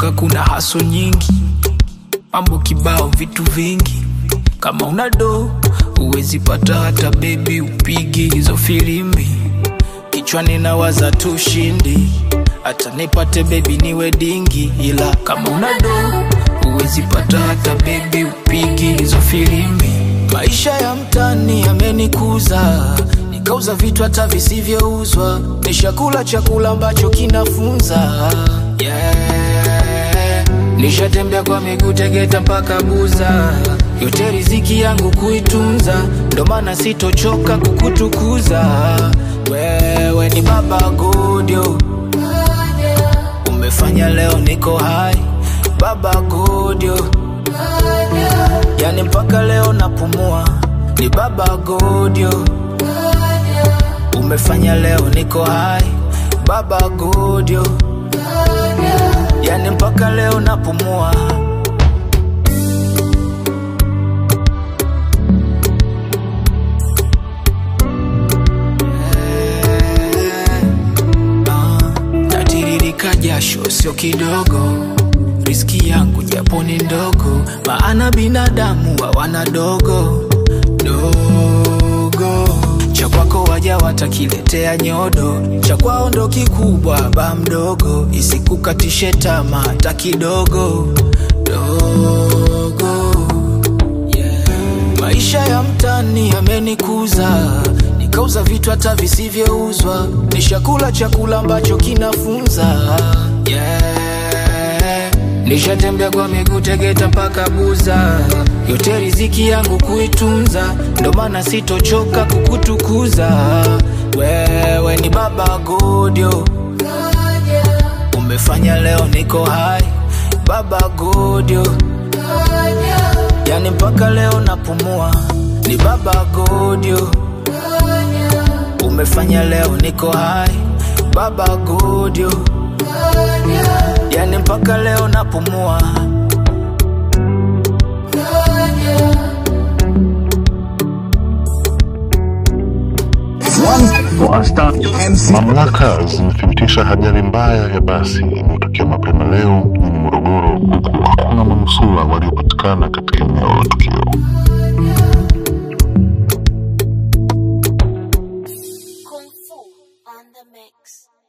nilipotoka kuna haso nyingi, mambo kibao, vitu vingi. Kama una do uwezi pata hata bebi, upigi hizo filimbi. Kichwani nawaza tu ushindi, hata nipate bebi niwe dingi, ila kama una do uwezi pata hata bebi, upigi hizo filimbi. Maisha ya mtani yamenikuza, nikauza vitu hata visivyouzwa, nishakula chakula ambacho kinafunza yeah. Nishatembea kwa miguu Tegeta mpaka Buza, yote riziki yangu kuitunza, ndo maana sitochoka kukutukuza. Wewe ni baba Godio, umefanya leo niko hai, baba Godio, yani mpaka leo napumua, ni baba Godio, umefanya leo niko hai, baba Godio, yani mpaka leo napumua. Ah, natiririka jasho sio kidogo, riski yangu japo ni ndogo, maana binadamu hawana dogo dogo. Cha kwako waja watakiletea nyodo, cha kwao ndo kikubwa, ba mdogo, isikukatishe tamaa hata kidogo dogo yeah. Maisha ya mtani yamenikuza, nikauza vitu hata visivyouzwa, nishakula chakula ambacho kinafunza yeah. Nishatembea kwa miguu Tegeta mpaka Buza, yote riziki yangu kuitunza, ndo maana sitochoka kukutukuza. Wewe ni baba Godio, umefanya leo niko hai, baba Godio, yani mpaka leo napumua, ni baba Godio, umefanya leo niko hai, baba Godio, yani mpaka leo napumua. Wasta, mamlaka zimethibitisha ajali mbaya ya basi iliyotokea mapema leo mjini Morogoro, huku hakuna manusura waliopatikana katika eneo la tukio. Kung Fu on the mix.